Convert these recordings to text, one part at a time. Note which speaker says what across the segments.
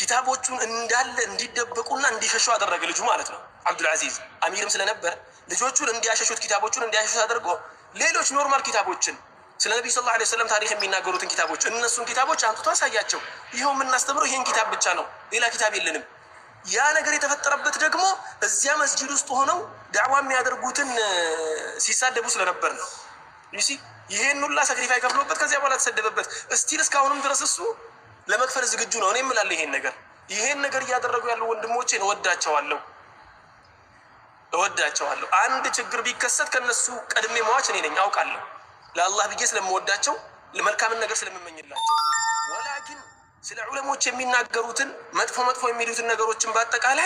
Speaker 1: ኪታቦቹን እንዳለ እንዲደበቁና እንዲሸሹ አደረገ ልጁ ማለት ነው። አብዱልአዚዝ አሚርም ስለነበር ልጆቹን እንዲያሸሹት ኪታቦቹን እንዲያሸሹት አድርጎ ሌሎች ኖርማል ኪታቦችን ስለ ነቢዩ ሰለላሁ ዐለይሂ ወሰለም ታሪክ የሚናገሩትን ኪታቦች እነሱን ኪታቦች አምጥቶ አሳያቸው። ይኸው የምናስተምረው ይህን ኪታብ ብቻ ነው፣ ሌላ ኪታብ የለንም። ያ ነገር የተፈጠረበት ደግሞ እዚያ መስጂድ ውስጥ ሆነው ዳዕዋ የሚያደርጉትን ሲሳደቡ ስለነበር ነው። ይሲ ይሄን ሁላ ሳክሪፋይ ከፍሎበት ከዚያ በኋላ ተሰደበበት። እስቲል እስካሁንም ድረስ እሱ ለመክፈል ዝግጁ ነው። እኔ እምላለሁ ይሄን ነገር ይሄን ነገር እያደረጉ ያሉ ወንድሞቼን እወዳቸዋለሁ እወዳቸዋለሁ። አንድ ችግር ቢከሰት ከነሱ ቀድሜ መዋች እኔ ነኝ አውቃለሁ። ለአላህ ብዬ ስለምወዳቸው ለመልካምን ነገር ስለምመኝላቸው፣ ወላኪን ስለ ዑለሞች የሚናገሩትን መጥፎ መጥፎ የሚሉትን ነገሮችን በአጠቃላይ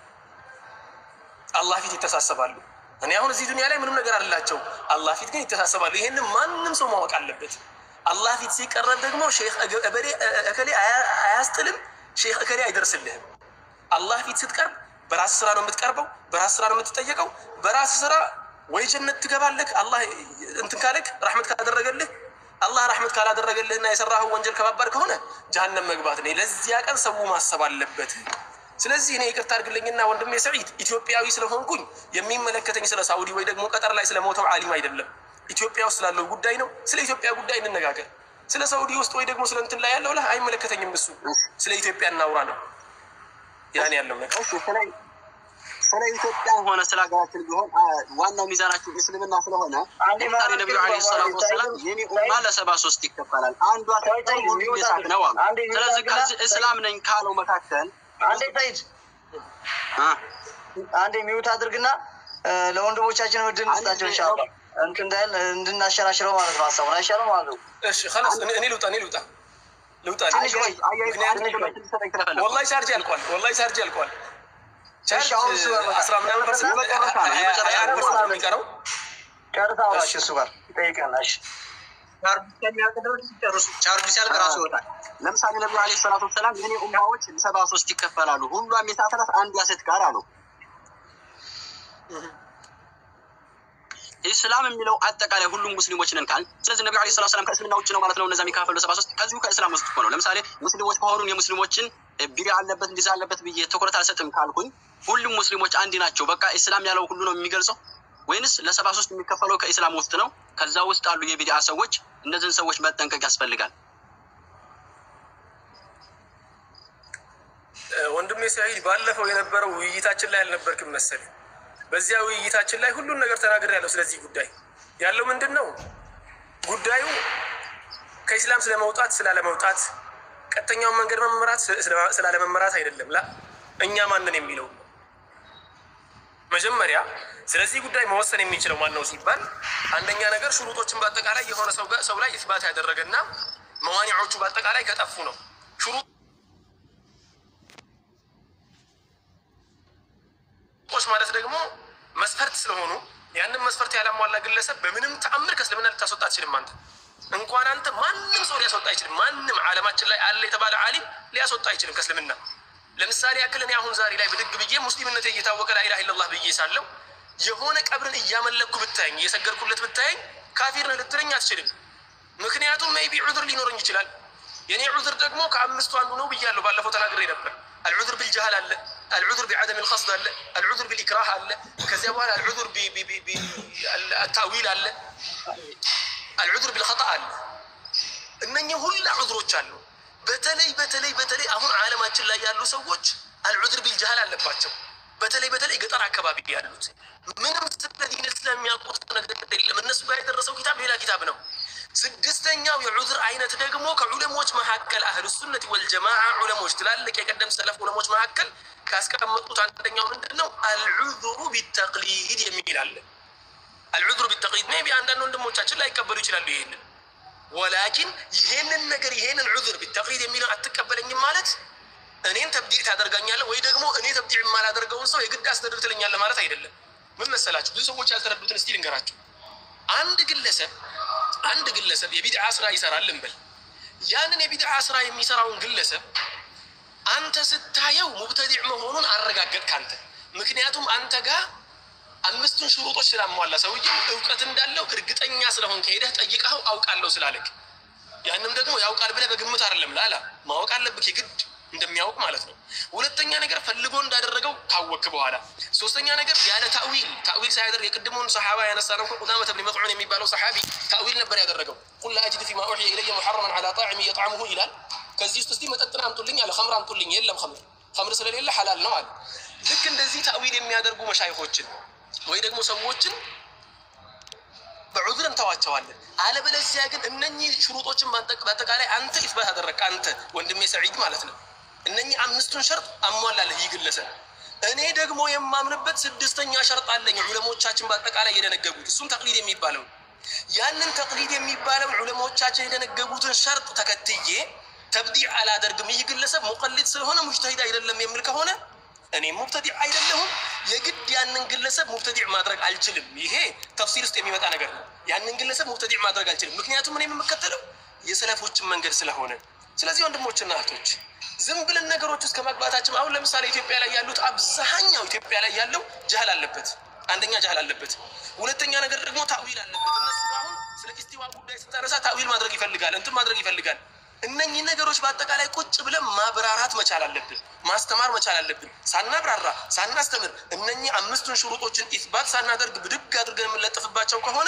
Speaker 1: አላህ ፊት ይተሳሰባሉ። እኔ አሁን እዚህ ዱንያ ላይ ምንም ነገር አላቸው፣ አላህ ፊት ግን ይተሳሰባሉ። ይሄንን ማንም ሰው ማወቅ አለበት። አላህ ፊት ሲቀረብ ደግሞ ሼክ እከሌ አያስጥልም፣ ሼክ እከሌ አይደርስልህም። አላህ ፊት ስትቀርብ በራስ ስራ ነው የምትቀርበው፣ በራስ ስራ ነው የምትጠየቀው። በራስ ስራ ወይ ጀነት ትገባለህ፣ አላህ እንትን ካለክ ረሕመት ካደረገልህ። አላህ ረሕመት ካላደረገልህና የሰራኸው ወንጀል ከባባድ ከሆነ ጀሀነም መግባት ነው። ለዚያ ቀን ሰው ማሰብ አለበት። ስለዚህ እኔ ይቅርታ አድርግልኝና ወንድሜ ሰዒድ ኢትዮጵያዊ ስለሆንኩኝ የሚመለከተኝ ስለ ሳውዲ ወይ ደግሞ ቀጠር ላይ ስለሞተው ዓሊም አይደለም። ኢትዮጵያ ውስጥ ስላለው ጉዳይ ነው። ስለ ኢትዮጵያ ጉዳይ እንነጋገር። ስለ ሳውዲ ውስጥ ወይ ደግሞ ስለ እንትን ላይ ያለው ላይ አይመለከተኝም። እሱ ስለ ኢትዮጵያ እናውራ ነው ያን ያለው ነገር
Speaker 2: ስለ ኢትዮጵያ ሆነ ስለ ሀገራችን ቢሆን ዋናው ሚዛናችን እስልምና ስለሆነ ምሳሌ ነቢዩ ዓለይሂ ሰላቱ ወሰላም የኔ ኡማ ለሰባ ሶስት ይከፈላል፣ አንዷ ሁሉም የሳት ነው አሉ። ስለዚህ ከዚህ እስላም ነኝ ካለው መካከል
Speaker 3: አንዴ ሰይድ አንዴ ሚውት አድርግና ለወንድሞቻችን እድል እንስጣቸው ኢንሻአላህ እንትን እንዳይል እንድናሸራሽረው ማለት ነው። ሀሳቡን አይሻልም ማለት ነው።
Speaker 1: እሺ خلاص እኔ ልውጣ እኔ ልውጣ ልውጣ
Speaker 3: ትንሽ ቆይ
Speaker 1: ወላሂ ቻርጅ አልቋል። ወላሂ ቻርጅ አልቋል። ቻርጅ
Speaker 3: እሺ፣ አሁን እሱ ጋር መጣ።
Speaker 1: አስራ ምናምን ፐርሰንት ሀያ አንድ ፐርሰንት ነው የሚቀረው።
Speaker 3: ጨርሳ አውራሽ እሱ ጋር ይጠይቀናል። እሺ
Speaker 2: ቻርጁ ሲያልቅ ራሱ ይወጣል። ለምሳሌ ነቢዩ ዓለይሂ ሰላቱ ወሰላም የኔ ኡማዎች ሰባ ሶስት ይከፈላሉ፣ ሁሏም የሳት ናት፣ አንዷ ሴት ጋር አሉ። ኢስላም የሚለው አጠቃላይ ሁሉም ሙስሊሞች ነን ካል፣ ስለዚህ ነቢዩ ዓለይሂ ሰላቱ ወሰላም ከእስልምና ውጭ ነው ማለት ነው። እነዛ የሚካፈሉ ሰባ ሶስት ከዚሁ ከእስላም ውስጥ እኮ ነው። ለምሳሌ ሙስሊሞች ከሆኑ የሙስሊሞችን ቢዳ አለበት እንዲዛ አለበት ብዬ ትኩረት አልሰጥም ካልኩኝ፣ ሁሉም ሙስሊሞች አንድ ናቸው። በቃ ኢስላም ያለው ሁሉ ነው የሚገልጸው ወይንስ ለሰባ ሶስት የሚከፈለው ከኢስላም ውስጥ ነው? ከዛ ውስጥ አሉ የቢድዓ ሰዎች። እነዚህን ሰዎች መጠንቀቅ ያስፈልጋል።
Speaker 1: ወንድሜ ሰዒድ ባለፈው የነበረው ውይይታችን ላይ አልነበርክም መሰለኝ። በዚያ ውይይታችን ላይ ሁሉን ነገር ተናግሬያለሁ። ስለዚህ ጉዳይ ያለው ምንድን ነው? ጉዳዩ ከኢስላም ስለመውጣት ስላለመውጣት፣ ቀጥተኛውን መንገድ መመራት ስላለመመራት አይደለም። ላ እኛ ማንን የሚለው ነው። መጀመሪያ ስለዚህ ጉዳይ መወሰን የሚችለው ማን ነው ሲባል አንደኛ ነገር ሹሩጦችን በአጠቃላይ የሆነ ሰው ላይ ኢስባት ያደረገና መዋኒዖቹ በአጠቃላይ ከጠፉ ነው ሹሩጥ ቁስ ማለት ደግሞ መስፈርት ስለሆኑ ያንን መስፈርት ያላሟላ ግለሰብ በምንም ተአምር ከእስልምና ልታስወጣ አትችልም። አንተ እንኳን አንተ ማንም ሰው ሊያስወጣ አይችልም። ማንም ዓለማችን ላይ አለ የተባለ ዓሊም ሊያስወጣ አይችልም ከእስልምና። ለምሳሌ ያክል እኔ አሁን ዛሬ ላይ ብድግ ብዬ ሙስሊምነት እየታወቀ ላኢላሃ ኢለላህ ብዬ ሳለው የሆነ ቀብርን እያመለኩ ብታየኝ እየሰገድኩለት ብታየኝ ካፊር ነህ ልትለኝ አትችልም። ምክንያቱም ሜይቢ ዑዝር ሊኖረኝ ይችላል። የኔ ዑዝር ደግሞ ከአምስቱ አንዱ ነው ብያለሁ። ባለፈው ተናግሬ ነበር። አልዑዝር ቢልጀሃል አለ፣ አልዑዝር ቢዐደም ልቀስድ አለ፣ አልዑዝር ቢልኢክራህ አለ። ከዚያ በኋላ አልዑዝር ታዊል አለ፣ አልዑዝር ቢልኸጣ አለ። እነኚህ ሁላ ዑዝሮች አሉ። በተለይ በተለይ በተለይ አሁን ዓለማችን ላይ ያሉ ሰዎች አልዑዝር ቢልጀሃል አለባቸው። በተለይ በተለይ ገጠር አካባቢ ያሉት ምንም ስለ ዲን ስለሚያውቁት ነገር የለም። እነሱ ጋር የደረሰው ኪታብ ሌላ ኪታብ ነው። ስድስተኛው የዑዝር አይነት ደግሞ ከዑለሞች መካከል አህሉ ሱነት ወልጀማዓ ዑለሞች ትላልቅ የቀደም ሰለፍ ዑለሞች መካከል ካስቀመጡት አንደኛው ምንድን ነው? አልዑዝሩ ቢተቅሊድ የሚል አለ። አልዑዝሩ ቢተቅሊድ ሜይ ቢ አንዳንድ ወንድሞቻችን ላይቀበሉ ይችላሉ ይሄንን። ወላኪን ይሄንን ነገር ይሄንን ዑዝር ቢተቅሊድ የሚለው አትቀበለኝም ማለት እኔን ተብዲዕ ታደርጋኛለህ ወይ ደግሞ እኔ ተብዲዕ የማላደርገውን ሰው የግድ አስደርግ ትለኛለህ ማለት አይደለም። ምን መሰላችሁ? ብዙ ሰዎች ያልተረዱትን እስቲ ልንገራችሁ። አንድ ግለሰብ አንድ ግለሰብ የቢድዓ ስራ ይሰራል እንበል። ያንን የቢድዓ ስራ የሚሰራውን ግለሰብ አንተ ስታየው ሙብተዲዕ መሆኑን አረጋገጥክ አንተ። ምክንያቱም አንተ ጋር አምስቱን ሽሩጦች ስላሟላ ሰውዬው እውቀት እንዳለው እርግጠኛ ስለሆን ከሄደህ ጠይቀኸው አውቃለሁ ስላለክ ያንም ደግሞ ያውቃል ብለህ በግምት አይደለም ላላ ማወቅ አለብህ የግድ እንደሚያውቅ ማለት ነው። ሁለተኛ ነገር ፈልጎ እንዳደረገው ካወክ በኋላ፣ ሶስተኛ ነገር ያለ ታዊል ታዊል ሳያደርግ የቅድሙን ሰሓባ ያነሳ ነው። ቁዳመተ ብን መጥዑን የሚባለው ሰሓቢ ታዊል ነበር ያደረገው። ቁል ላ አጅዱ ፊማ ኡሕየ ኢለየ ሙሐረመን ዐላ ጣዕሚ የጣዕሙሁ ይላል። ከዚህ ውስጥ እስቲ መጠጥን አምጡልኝ አለ። ከምር አምጡልኝ፣ የለም ከምር ከምር ስለሌለ ሐላል ነው አለ። ልክ እንደዚህ ታዊል የሚያደርጉ መሻይኾችን ወይ ደግሞ ሰዎችን በዑዝር እንተዋቸዋለን። አለበለዚያ ግን እነኚህ ሽሩጦችን በአጠቃላይ አንተ ኢትባት አደረግክ፣ አንተ ወንድሜ ሰዒድ ማለት ነው። እነኚህ አምስቱን ሸርጥ አሟላለህ ይህ ግለሰብ። እኔ ደግሞ የማምንበት ስድስተኛ ሸርጥ አለኝ ዑለሞቻችን በአጠቃላይ የደነገጉት እሱም ተቅሊድ የሚባለው ያንን ተቅሊድ የሚባለውን ዑለሞቻችን የደነገጉትን ሸርጥ ተከትዬ ተብዲዕ አላደርግም። ይህ ግለሰብ ሙቀሊድ ስለሆነ ሙጅተሂድ አይደለም የሚል ከሆነ እኔም ሙብተዲዕ አይደለሁም። የግድ ያንን ግለሰብ ሙብተዲዕ ማድረግ አልችልም። ይሄ ተፍሲር ውስጥ የሚመጣ ነገር ነው። ያንን ግለሰብ ሙብተዲዕ ማድረግ አልችልም፣ ምክንያቱም እኔ የምከተለው የሰለፎችን መንገድ ስለሆነ። ስለዚህ ወንድሞችና እህቶች ዝም ብለን ነገሮች ውስጥ ከመግባታችን አሁን ለምሳሌ ኢትዮጵያ ላይ ያሉት አብዛኛው ኢትዮጵያ ላይ ያለው ጀህል አለበት። አንደኛ ጀህል አለበት፣ ሁለተኛ ነገር ደግሞ ታዊል አለበት። እነሱ አሁን ስለ ኢስቲዋ ጉዳይ ስታነሳ ታዊል ማድረግ ይፈልጋል፣ እንትን ማድረግ ይፈልጋል። እነኚህ ነገሮች በአጠቃላይ ቁጭ ብለን ማብራራት መቻል አለብን፣ ማስተማር መቻል አለብን። ሳናብራራ ሳናስተምር እነኚህ አምስቱን ሽሩጦችን ኢትባት ሳናደርግ ብድግ አድርገን የምንለጥፍባቸው ከሆነ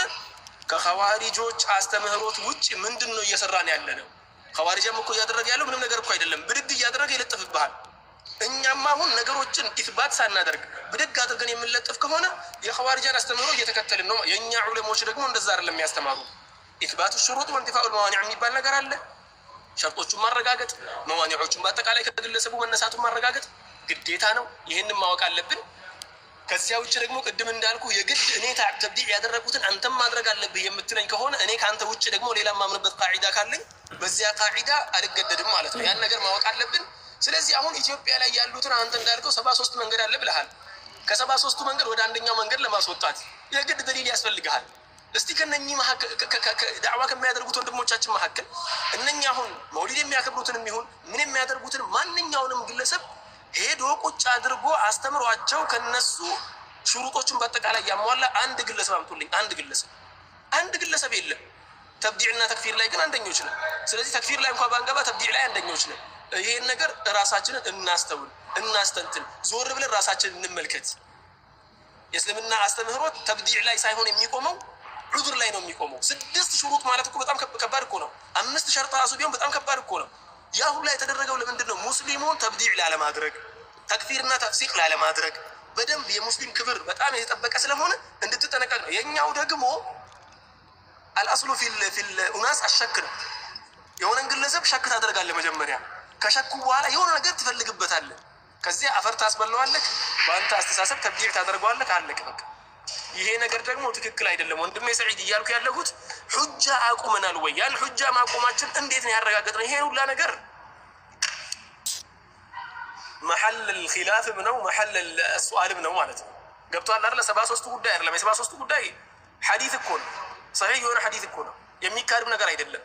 Speaker 1: ከኸዋሪጆች አስተምህሮት ውጭ ምንድን ነው እየሰራን ያለ ነው? ኸዋሪጃም እኮ እያደረገ ያለው ምንም ነገር እኮ አይደለም። ብድግ እያደረገ ይለጥፍብሃል። እኛም አሁን ነገሮችን ኢትባት ሳናደርግ ብድግ አድርገን የምንለጥፍ ከሆነ የኸዋሪጃን አስተምህሮ እየተከተልን ነው። የእኛ ዑለሞች ደግሞ እንደዛ አይደለም የሚያስተማሩ። ኢትባቱ ሽሩጥ ወንቲፋኡል መዋኒዕ የሚባል ነገር አለ። ሸርጦቹን ማረጋገጥ መዋኒዖቹን በአጠቃላይ ከግለሰቡ መነሳቱን ማረጋገጥ ግዴታ ነው። ይህንን ማወቅ አለብን። ከዚያ ውጭ ደግሞ ቅድም እንዳልኩ የግድ እኔ ተብዲዕ ያደረጉትን አንተም ማድረግ አለብህ የምትለኝ ከሆነ እኔ ከአንተ ውጭ ደግሞ ሌላ ማምንበት ቃዒዳ ካለኝ በዚያ ቃዒዳ አልገደድም ማለት ነው። ያን ነገር ማወቅ አለብን። ስለዚህ አሁን ኢትዮጵያ ላይ ያሉትን አንተ እንዳልከው ሰባ ሶስት መንገድ አለ ብለሃል። ከሰባ ሶስቱ መንገድ ወደ አንደኛው መንገድ ለማስወጣት የግድ ደሊል ያስፈልግሃል። እስቲ ከነኚህ ዳዕዋ ከሚያደርጉት ወንድሞቻችን መካከል እነኛ አሁን መውሊድ የሚያከብሩትን የሚሆን ምን የሚያደርጉትን ማንኛውንም ግለሰብ ሄዶ ቁጭ አድርጎ አስተምሯቸው ከነሱ ሽሩጦችን በአጠቃላይ ያሟላ አንድ ግለሰብ አምጡልኝ። አንድ ግለሰብ አንድ ግለሰብ የለም። ተብዲዕና ተክፊር ላይ ግን አንደኞች ነን። ስለዚህ ተክፊር ላይ እንኳ ባንገባ ተብዲዕ ላይ አንደኞች ነን። ይህን ነገር ራሳችንን እናስተውል፣ እናስተንትን፣ ዞር ብለን ራሳችንን እንመልከት። የእስልምና አስተምህሮት ተብዲዕ ላይ ሳይሆን የሚቆመው ዑዙር ላይ ነው የሚቆመው። ስድስት ሽሩጥ ማለት እኮ በጣም ከባድ እኮ ነው። አምስት ሸርጥ ራሱ ቢሆን በጣም ከባድ እኮ ነው። ያ ሁላ የተደረገው ለምንድን ነው? ሙስሊሙን ተብዲዕ ላለማድረግ፣ ተክፊርና ተፍሲቅ ላለማድረግ በደንብ የሙስሊም ክብር በጣም የተጠበቀ ስለሆነ እንድትጠነቀቅ ነው። የእኛው ደግሞ አልአስሉ ፊል ኡናስ አሸክ ነው። የሆነን ግለሰብ ሸክ ታደርጋለህ መጀመሪያ። ከሸኩ በኋላ የሆነ ነገር ትፈልግበታለህ። ከዚያ አፈር ታስበለዋለህ። በአንተ አስተሳሰብ ተብዲዕ ታደርገዋለህ። አለቀ በቃ። ይሄ ነገር ደግሞ ትክክል አይደለም። ወንድሜ ሰዒድ እያልኩ ያለሁት ሑጃ አቁመናል ወይ? ያን ሑጃ ማቆማችን እንዴት ነው ያረጋገጥነው? ይሄ ሁላ ነገር መሐል ኪላፍም ነው መሐል ሱአልም ነው ማለት ነው። ገብቶሃል አይደለ? ሰባ ሶስቱ ጉዳይ አይደለም። የሰባ ሶስቱ ጉዳይ ሐዲት እኮ ነው። ሰሒህ የሆነ ሐዲት እኮ ነው። የሚካድም ነገር አይደለም።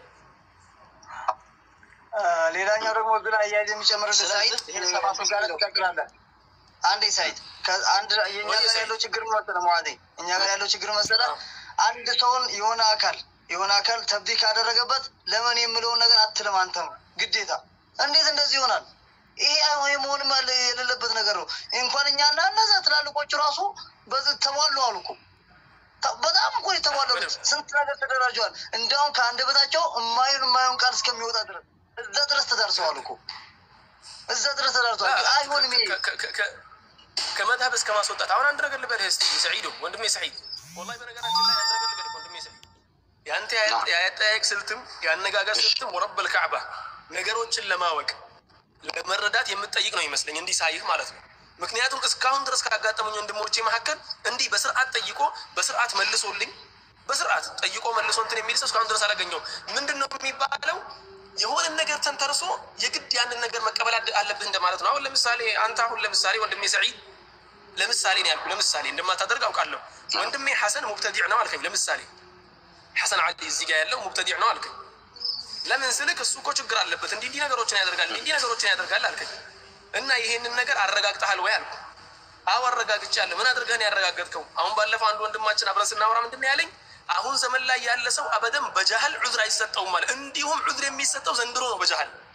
Speaker 3: ሌላኛው ደግሞ ግን አያይዝ የሚጨምርልህ ሳይድ ትቀጥላለህ። አንዴ ሳይድ አንድ የእኛ ጋር ያለው ችግር መሰለህ መዋዜ እኛ ጋር ያለው ችግር መሰለህ አንድ ሰውን የሆነ አካል የሆነ አካል ተብዲ ካደረገበት ለምን የምለውን ነገር አትልም አንተም ግዴታ። እንዴት እንደዚህ ይሆናል? ይሄ መሆንም የሌለበት ነገር ነው። እንኳን እኛና እነዛ ትላልቆቹ ራሱ በዚህ ተሟሉ አሉ እኮ በጣም እኮ የተሟሉት ስንት ነገር ተደራጀዋል። እንዲያውም ከአንደበታቸው የማይሆን የማይሆን ቃል እስከሚወጣ ድረስ እዛ ድረስ ተዳርሰዋል እኮ እዛ ድረስ ተዳርሰዋል። አይሆንም ይሄ
Speaker 1: ከመድሀብ እስከ ማስወጣት አሁን አንድ ነገር ልበልህ እስኪ ሰዒዱ ወንድሜ ሰዒድ፣ ወላሂ በነገራችን ላይ አንድ ነገር ልበልህ ወንድሜ ሰዒድ፣ የአንተ የአጠያየቅ ስልትም የአነጋገር ስልትም ወረበል ካዕባ ነገሮችን ለማወቅ ለመረዳት የምትጠይቅ ነው ይመስለኝ እንዲህ ሳይህ ማለት ነው። ምክንያቱም እስካሁን ድረስ ካጋጠሙኝ ወንድሞቼ መካከል እንዲህ በስርዓት ጠይቆ በስርዓት መልሶልኝ በስርዓት ጠይቆ መልሶ እንትን የሚል ሰው እስካሁን ድረስ አላገኘሁም። ምንድን ነው የሚባለው? የሆነን ነገር ተንተርሶ የግድ ያንን ነገር መቀበል አለብህ እንደማለት ነው። አሁን ለምሳሌ አንተ አሁን ለምሳሌ ወንድሜ ሰዒድ ለምሳሌ ነው ያልኩህ። ለምሳሌ እንደማታደርግ አውቃለሁ። ወንድሜ ሐሰን ሙብተዲዕ ነው አልከኝ። ለምሳሌ ሐሰን አሊ እዚህ ጋር ያለው ሙብተዲዕ ነው አልከኝ። ለምን ስልክ እሱ እኮ ችግር አለበት እንዲህ እንዲህ ነገሮችን ያደርጋል እንዲህ ነገሮችን ያደርጋል አልከኝ እና ይሄንን ነገር አረጋግጠሃል ወይ አልኩ። አዎ አረጋግጫለሁ። ምን አድርገህን ያረጋገጥከው? አሁን ባለፈው አንድ ወንድማችን አብረን ስናወራ ምንድን ነው ያለኝ አሁን ዘመን ላይ ያለ ሰው አበደን በጃህል ዑዝር አይሰጠውም ማለት እንዲሁም ዑዝር የሚሰጠው ዘንድሮ ነው በጃህል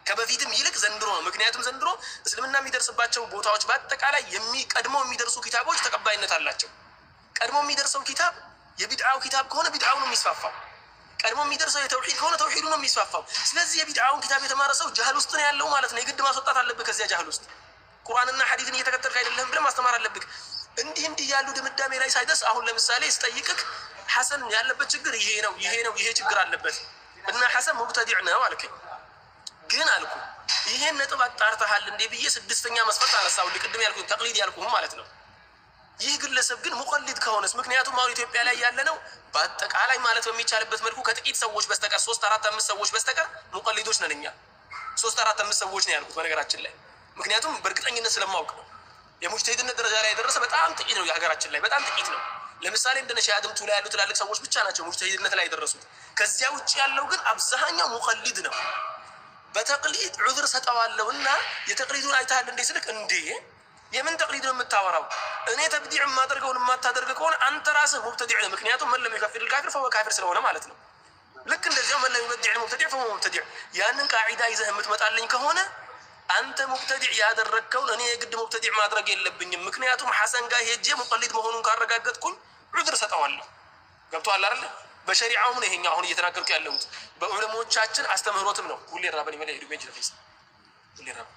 Speaker 1: ከበፊትም ይልቅ ዘንድሮ ነው። ምክንያቱም ዘንድሮ እስልምና የሚደርስባቸው ቦታዎች በአጠቃላይ ቀድሞ የሚደርሱ ኪታቦች ተቀባይነት አላቸው። ቀድሞ የሚደርሰው ኪታብ የቢድዓው ኪታብ ከሆነ ቢድዓው ነው የሚስፋፋው። ቀድሞ የሚደርሰው የተውሂድ ከሆነ ተውሂዱ ነው የሚስፋፋው። ስለዚህ የቢድዓውን ኪታብ የተማረ ሰው ጃህል ውስጥ ነው ያለው ማለት ነው። የግድ ማስወጣት አለብህ ከዚያ ጃህል ውስጥ። ቁርአንና ሐዲትን እየተከተልክ አይደለም ብለህ ማስተማር አለብህ። እንዲህ እንዲህ ያሉ ድምዳሜ ላይ ሳይደርስ አሁን ለምሳሌ ስጠይቅህ ሐሰን ያለበት ችግር ይሄ ነው ይሄ ነው ይሄ ችግር አለበት እና ሐሰን ሙብተዲዕ ነው አልከኝ። ግን አልኩ ይሄን ነጥብ አጣርተሃል እንዴ ብዬ ስድስተኛ መስፈርት አነሳው። ቅድም ያልኩ ተቅሊድ ያልኩህም ማለት ነው። ይህ ግለሰብ ግን ሙቀሊድ ከሆነስ ምክንያቱም አሁን ኢትዮጵያ ላይ ያለ ነው በአጠቃላይ ማለት በሚቻልበት መልኩ ከጥቂት ሰዎች በስተቀር ሶስት አራት አምስት ሰዎች በስተቀር ሙቀሊዶች ነን እኛ። ሶስት አራት አምስት ሰዎች ነው ያልኩት በነገራችን ላይ ምክንያቱም በእርግጠኝነት ስለማውቅ ነው። የሙጅተሂድነት ደረጃ ላይ የደረሰ በጣም ጥቂት ነው የሀገራችን ላይ በጣም ጥቂት ነው። ለምሳሌ እንደነ ሻህ አድምቱ ላይ ያሉ ትላልቅ ሰዎች ብቻ ናቸው ሙጅተሂድነት ላይ የደረሱት። ከዚያ ውጭ ያለው ግን አብዛኛው ሙቀሊድ ነው። በተቅሊድ ዑዝር ሰጠዋለሁ እና የተቅሊዱን አይተሃል እንዴ ስልክ እንዴ የምን ተቅሊድ ነው የምታወራው? እኔ ተብዲዕ የማደርገውን የማታደርግ ከሆነ አንተ ራስህ ሙብተዲዕ ነው። ምክንያቱም መን ለም ዩከፊር ልካፊር ፈወ ካፊር ስለሆነ ማለት ነው። ልክ እንደዚያው መን ለም ዩበዲዕ ሙብተዲዕ ፈወ ሙብተዲዕ። ያንን ቃዒዳ ይዘህ የምትመጣልኝ ከሆነ አንተ ሙብተዲዕ ያደረግከውን እኔ የግድ ሙብተዲዕ ማድረግ የለብኝም። ምክንያቱም ሐሰን ጋር ሄጄ ሙቀሊድ መሆኑን ካረጋገጥኩኝ ዑዝር ሰጠዋለሁ። ገብቶሃል አይደለ? በሸሪዓውም ነው ይሄኛው አሁን እየተናገርኩ ያለሁት በዑለሞቻችን አስተምህሮትም ነው። ሁሌ ራበን ይመለ ሄዱ ቤንች ለፌስ ሁሌ ራበን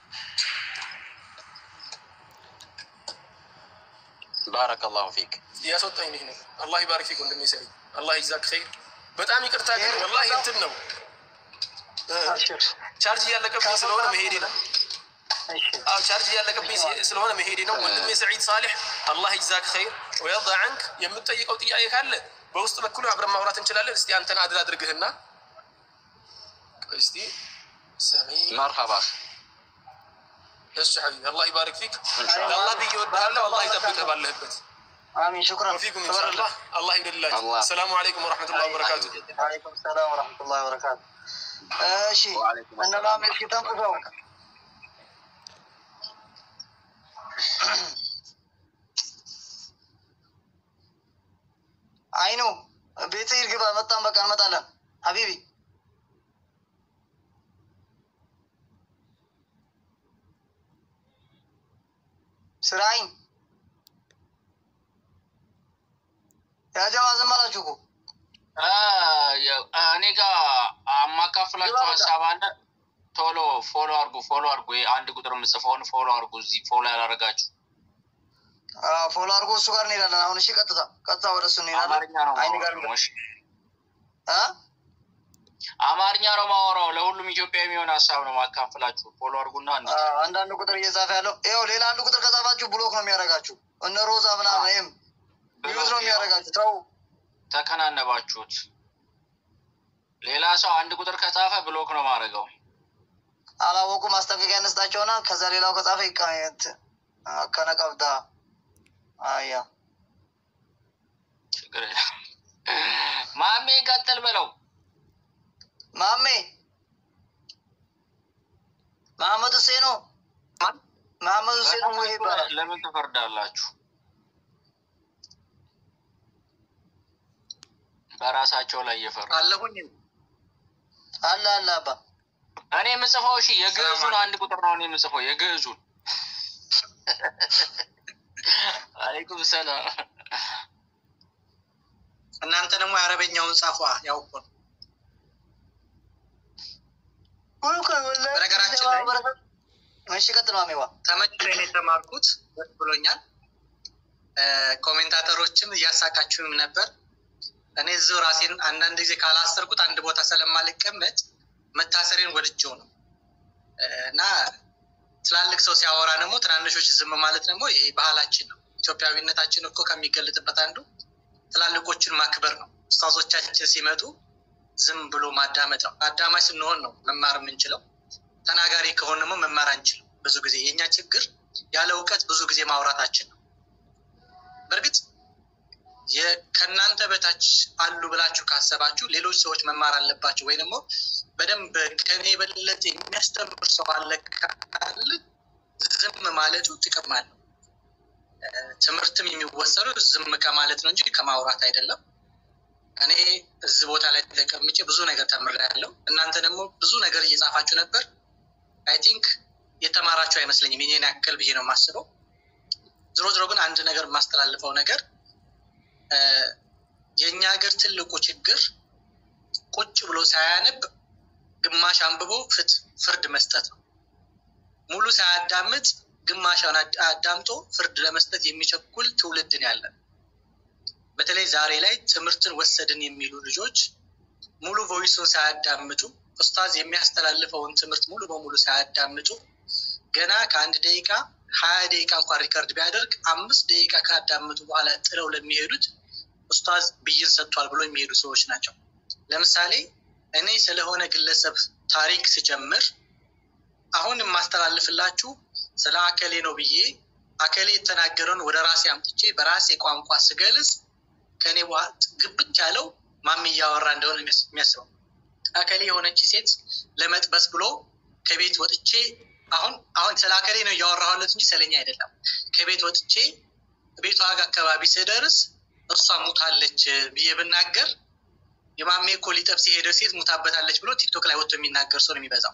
Speaker 2: ባረከላሁ ፊክ
Speaker 1: ያስወጣኝ ይህ ነው። አላህ ይባርክ ፊክ ወንድሜ ሰዒድ፣ አላህ ይዛክ ኸይር። በጣም ይቅርታ ግን ወላሂ እንትን ነው ቻርጅ እያለቀብኝ ስለሆነ መሄዴ ነው። አዎ ቻርጅ እያለቀብኝ ስለሆነ መሄዴ ነው። ወንድሜ ሰዒድ ሳሌሕ አላህ ይዛክ ኸይር ወየርዳ ዐንክ። የምትጠይቀው ጥያቄ ካለ በውስጥ በኩል አብረን ማውራት እንችላለን። እስቲ አንተን አድል አድርግህና እስቲ ሰዒድ
Speaker 2: መርሀባ
Speaker 1: እሺ ሐቢቢ አላህ ይባርክ ፊክ። ለአላህ ብዬ እወድሃለሁ። አላህ ይጠብቅህ ባለህበት
Speaker 3: አሚን ሹክራን
Speaker 1: ወፊኩም ኢንሻአላህ። አላህ ይውደድላችሁ።
Speaker 2: አላህ።
Speaker 1: ሰላሙ አለይኩም ወረሕመቱላሂ ወበረካቱ።
Speaker 3: አለይኩም ሰላም ወረሕመቱላሂ ወበረካቱ። እሺ
Speaker 2: ወአለይኩም
Speaker 3: እነ
Speaker 2: ሰላም።
Speaker 3: ማሜ እስኪ ተንፍሰው አይኑ ቤት ይርግባ መጣን። በቃ እንመጣለን ሀቢቢ ስራይን ያጀማ ዝም አላችሁ እኮ
Speaker 4: እኔ ጋር አማካፍላችሁ ሀሳብ አለ። ቶሎ ፎሎ አርጉ፣ ፎሎ አርጉ። ይሄ አንድ ቁጥር የምጽፈውን ፎሎ አርጉ። እዚህ ፎሎ ያላረጋችሁ
Speaker 3: አዎ፣ ፎሎ አድርጎ እሱ ጋር እንሄዳለን። አሁን እሺ፣ ቀጥታ ቀጥታ ወደ እሱ እንሄዳለን።
Speaker 4: አማርኛ ነው
Speaker 3: አይን ጋር
Speaker 4: ማወራው። እሺ፣
Speaker 3: እ?
Speaker 4: አማርኛ ነው ማወራው። ለሁሉም ኢትዮጵያ የሚሆን ሀሳብ ነው ማካፍላችሁ። ፎሎ አርጉና አንድ
Speaker 3: አዎ፣ አንዳንድ ቁጥር እየጻፈ ያለው ይኸው፣ ሌላ አንድ ቁጥር ከጻፋችሁ ብሎክ ነው የሚያደርጋችሁ። እነ ሮዛ ምናምን ይህም ዩዝ ነው የሚያደርጋችሁ። ተው
Speaker 4: ተከናነባችሁት። ሌላ ሰው አንድ ቁጥር ከጻፈ ብሎክ ነው ማድረገው።
Speaker 3: አላወቁ ማስጠንቀቂያ እንስጣቸውና ከዛ ሌላው ከጻፈ ይቃየት ከነቀብዳ አያ
Speaker 4: ችግር የለም። ማሜ ቀጥል በለው።
Speaker 3: ማሜ መሐመድ ሁሴኑ መሐመድ ሁሴኑ ሙሄ ይባላል።
Speaker 4: ለምን ትፈርዳላችሁ? በራሳቸው ላይ እየፈሩ
Speaker 3: አለሁኝ አለ አለ አባ
Speaker 4: እኔ የምጽፈው እሺ፣ የግዕዙን አንድ ቁጥር ነው እኔ የምጽፈው የግዕዙን። አለይኩም ሰላም።
Speaker 5: እናንተ ደግሞ የአረበኛውን ጻፏ። ያው እኮ ነው። በነገራችን ላይ-
Speaker 3: እሺ ቀጥል ማሜዋ
Speaker 5: ተመችቶኝ ነው የተማርኩት። ደስ ብሎኛል። እ፣ ኮሜንታተሮችም እያሳቃችሁም ነበር። እኔ እዚሁ ራሴን አንዳንድ ጊዜ ካላሰርኩት አንድ ቦታ ስለማልቀመጥ መታሰሬን ወድጀው ነው እ፣ እና ትላልቅ ሰው ሲያወራ ደግሞ ትናንሾች ዝም ማለት ደግሞ ይሄ ባህላችን ነው። ኢትዮጵያዊነታችን እኮ ከሚገለጥበት አንዱ ትላልቆችን ማክበር ነው። ኡስታዞቻችን ሲመጡ ዝም ብሎ ማዳመጥ ነው። አዳማጭ ስንሆን ነው መማር የምንችለው። ተናጋሪ ከሆን ደግሞ መማር አንችልም። ብዙ ጊዜ የእኛ ችግር ያለ እውቀት ብዙ ጊዜ ማውራታችን ነው። በእርግጥ የ- ከእናንተ በታች አሉ ብላችሁ ካሰባችሁ ሌሎች ሰዎች መማር አለባቸው ወይ ደግሞ በደንብ ከኔ የበለጠ የሚያስተምር ሰው አለ ካለ ዝም ማለቱ ጥቅም አለው። እ፣ ትምህርትም የሚወሰዱ ዝም ከማለት ነው እንጂ ከማውራት አይደለም። እኔ እዚህ ቦታ ላይ ተቀምጬ ብዙ ነገር ተምሬያለሁ። እናንተ ደግሞ ብዙ ነገር እየጻፋችሁ ነበር። አይ ቲንክ የተማራችሁ አይመስለኝም የኔን ያክል ብዬ ነው የማስበው። ዝሮ ዝሮ ግን አንድ ነገር የማስተላልፈው ነገር የእኛ ሀገር ትልቁ ችግር ቁጭ ብሎ ሳያነብ ግማሽ አንብቦ ፍርድ መስጠት ነው። ሙሉ ሳያዳምጥ ግማሻውን አዳምጦ ፍርድ ለመስጠት የሚቸኩል ትውልድን ያለን። በተለይ ዛሬ ላይ ትምህርትን ወሰድን የሚሉ ልጆች ሙሉ ቮይሱን ሳያዳምጡ ኡስታዝ የሚያስተላልፈውን ትምህርት ሙሉ በሙሉ ሳያዳምጡ ገና ከአንድ ደቂቃ ሀያ ደቂቃ እንኳን ሪከርድ ቢያደርግ አምስት ደቂቃ ካዳምጡ በኋላ ጥለው ለሚሄዱት ኡስታዝ ብይን ሰጥቷል ብሎ የሚሄዱ ሰዎች ናቸው። ለምሳሌ እኔ ስለሆነ ግለሰብ ታሪክ ስጀምር አሁን የማስተላልፍላችሁ ስለ አከሌ ነው ብዬ አከሌ የተናገረውን ወደ ራሴ አምጥቼ በራሴ ቋንቋ ስገልጽ ከእኔ ግብት ያለው ማሚ እያወራ እንደሆነ የሚያስበው አከሌ የሆነች ሴት ለመጥበስ ብሎ ከቤት ወጥቼ አሁን አሁን ስለ አከሌ ነው እያወራሁለት እንጂ ስለኛ አይደለም። ከቤት ወጥቼ ቤቷ ጋር አካባቢ ስደርስ እሷ ሙታለች ብዬ ብናገር የማሜ እኮ ሊጠብስ የሄደው ሴት ሙታበታለች ብሎ ቲክቶክ ላይ ወጥቶ የሚናገር ሰው ነው የሚበዛው።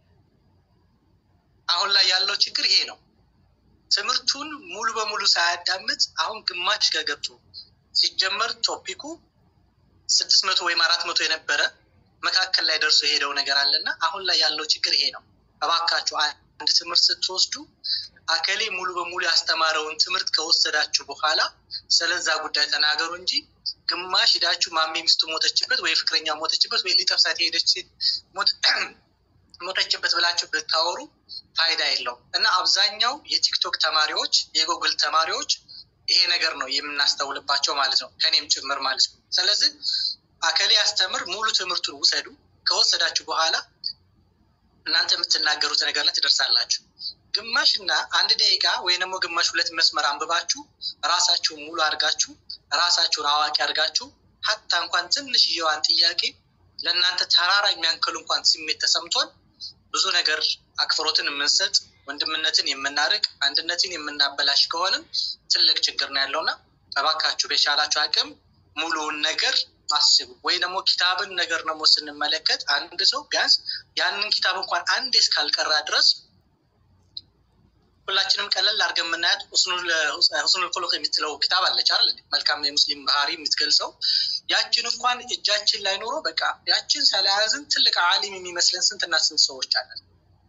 Speaker 5: አሁን ላይ ያለው ችግር ይሄ ነው። ትምህርቱን ሙሉ በሙሉ ሳያዳምጥ አሁን ግማሽ ጋር ገብቶ ሲጀመር ቶፒኩ ስድስት መቶ ወይም አራት መቶ የነበረ መካከል ላይ ደርሶ የሄደው ነገር አለና አሁን ላይ ያለው ችግር ይሄ ነው። እባካችሁ አንድ ትምህርት ስትወስዱ አከሌ ሙሉ በሙሉ ያስተማረውን ትምህርት ከወሰዳችሁ በኋላ ስለዛ ጉዳይ ተናገሩ እንጂ ግማሽ ሂዳችሁ ማሜ ሚስቱ ሞተችበት ወይ ፍቅረኛ ሞተችበት ወይ ሊጠብሳት የሄደች ሴት ሞተችበት ብላችሁ ብታወሩ ፋይዳ የለውም እና አብዛኛው የቲክቶክ ተማሪዎች የጉግል ተማሪዎች ይሄ ነገር ነው የምናስተውልባቸው ማለት ነው፣ ከኔም ጭምር ማለት ነው። ስለዚህ አከሌ ያስተምር ሙሉ ትምህርቱን ውሰዱ። ከወሰዳችሁ በኋላ እናንተ የምትናገሩት ነገር ላይ ትደርሳላችሁ። ግማሽ እና አንድ ደቂቃ ወይም ደግሞ ግማሽ ሁለት መስመር አንብባችሁ ራሳችሁን ሙሉ አድርጋችሁ ራሳችሁን አዋቂ አድርጋችሁ ሀታ እንኳን ትንሽዬዋን ጥያቄ ለእናንተ ተራራ የሚያንክል እንኳን ስሜት ተሰምቶን ብዙ ነገር አክብሮትን የምንሰጥ ወንድምነትን የምናርቅ አንድነትን የምናበላሽ ከሆንም ትልቅ ችግር ነው ያለውና እባካችሁ በቻላችሁ አቅም ሙሉውን ነገር አስቡ። ወይ ደግሞ ኪታብን ነገር ደግሞ ስንመለከት አንድ ሰው ቢያንስ ያንን ኪታብ እንኳን አንዴ እስካልቀራ ድረስ ሁላችንም ቀለል አድርገን የምናያት ሁስኑል ኹሉቅ የምትለው ኪታብ አለች አይደል? መልካም የሙስሊም ባህሪ የምትገልጸው ያችን እንኳን እጃችን ላይ ኖሮ በቃ ያችን ስለያዝን ትልቅ አሊም የሚመስለን ስንትና ስንት ሰዎች አለን።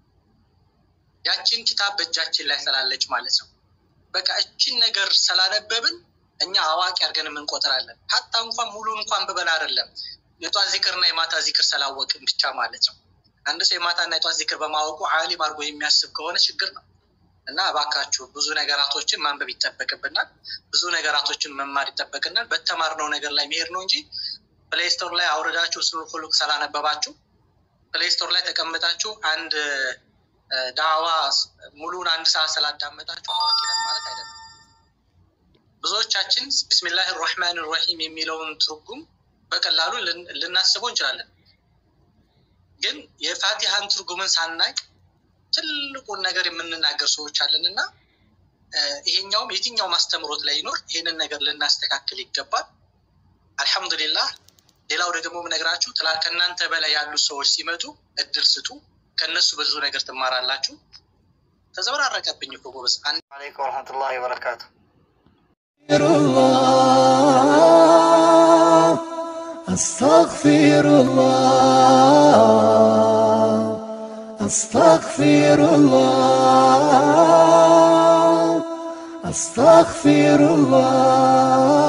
Speaker 5: ያችን ኪታብ በእጃችን ላይ ስላለች ማለት ነው። በቃ እችን ነገር ስላነበብን እኛ አዋቂ አድርገን የምንቆጥራለን። ሀታ እንኳን ሙሉን እንኳን ብበላ አይደለም የጧት ዚክርና የማታ ዚክር ስላወቅን ብቻ ማለት ነው። አንድ ሰው የማታና የጧት ዚክር በማወቁ አሊም አድርጎ የሚያስብ ከሆነ ችግር ነው። እና እባካችሁ ብዙ ነገራቶችን ማንበብ ይጠበቅብናል። ብዙ ነገራቶችን መማር ይጠበቅናል። በተማርነው ነገር ላይ መሄድ ነው እንጂ ፕሌይስቶር ላይ አውርዳችሁ ሁስኑል ኹሉቅ ስላነበባችሁ ፕሌይስቶር ላይ ተቀምጣችሁ አንድ ዳዋ ሙሉን አንድ ሰዓት ስላዳመጣችሁ አዋቂ ነን ማለት አይደለም። ብዙዎቻችን ቢስሚላህ ራህማን ራሂም የሚለውን ትርጉም በቀላሉ ልናስበው እንችላለን። ግን የፋቲሃን ትርጉምን ሳናቅ ትልቁን ነገር የምንናገር ሰዎች አለን እና ይሄኛውም የትኛውም አስተምሮት ላይ ይኖር ይሄንን ነገር ልናስተካክል ይገባል። አልሐምዱሊላህ። ሌላው ደግሞ ምነግራችሁ ከእናንተ በላይ ያሉ ሰዎች ሲመጡ እድል ስጡ። ከእነሱ ብዙ ነገር ትማራላችሁ። ተዘበራረቀብኝ እኮ ጎበዝ።
Speaker 3: አለይኩም ወረሕመቱላሂ ወበረካቱ።
Speaker 6: أستغفر الله أستغفر الله أستغفر الله